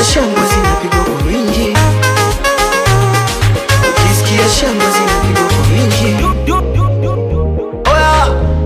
ukisikia shangwe zinapigwa kwa wingi, ukisikia shangwe zinapigwa kwa wingi. Oya,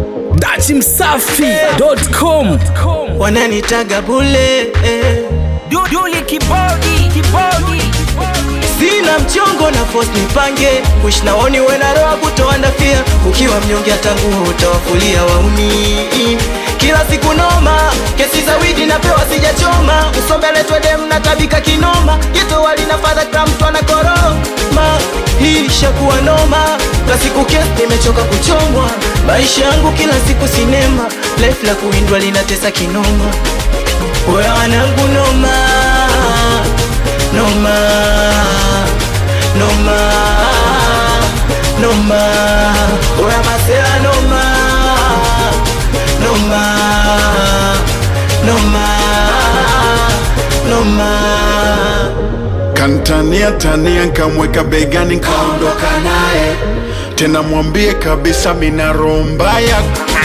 datimsafi.com wananitaga bule eh. Duduli kibodi kibodi Sina mchongo na force nipange Wish naoni wena roa kutoandafia Ukiwa mnyonge hata nguo utawafulia wauni Kila siku noma Kesi za widi napewa sijachoma Usombele twede mnatabika kinoma Geto wali na fadha kila mtu anakoroma Hii shakuwa noma Kila siku kesi nimechoka kuchomwa Maisha yangu kila siku sinema Life la kuindwa linatesa kinoma Wewe wanangu noma Noma Noma Noma Oya masela noma Noma Noma Noma Kantania tania nkamweka begani nkaondoka naye tena mwambie kabisa mina roho mbaya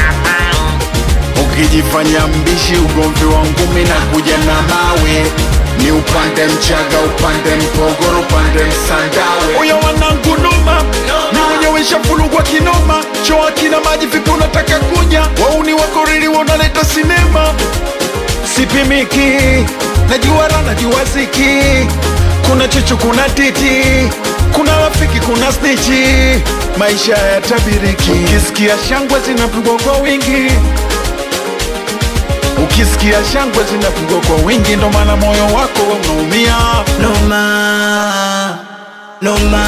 ukijifanya mbishi ugomvi wangu mina kuja na mawe ni upande mchaga upande mpogoro upande msandawe uya wanangu noma ni mwenyewe shafulugwa kinoma choa kina maji vipi unataka kunya wauni wakoriri wanaleta sinema sipimiki najua raha najua ziki kuna chuchu kuna titi kuna rafiki kuna snichi maisha ya tabiriki ukisikia shangwe zinapigwa kwa wingi ukisikia shangwe zinapigwa kwa wingi ndo maana moyo wako unaumia Noma Noma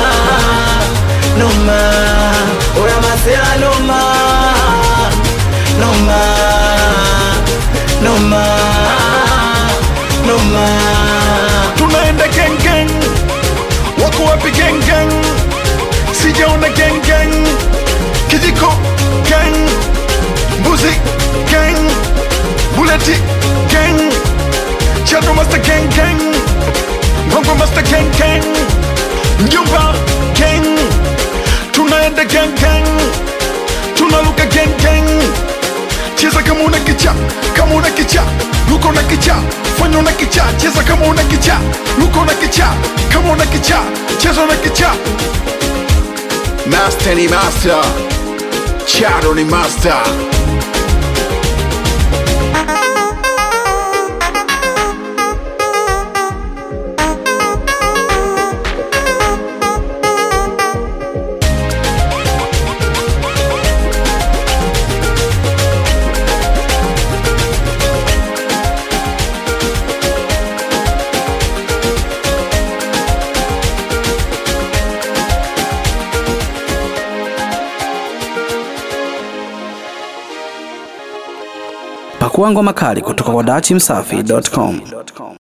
Noma Oya masela noma Noma Noma Noma tunaenda gengeng wako wapi gengeng sijaona gengeng kijiko geng mbuzi geng buleti geng chado master geng geng ngongo master geng geng mjomba geng tunaenda geng geng tunaluka geng geng cheza kama una kicha kama una kicha luka una kicha fanya una kicha cheza kama una kicha luka una kicha kama una kicha cheza una kicha master ni master chado ni master pakua ngoma kali kutoka kwa datimsafi.com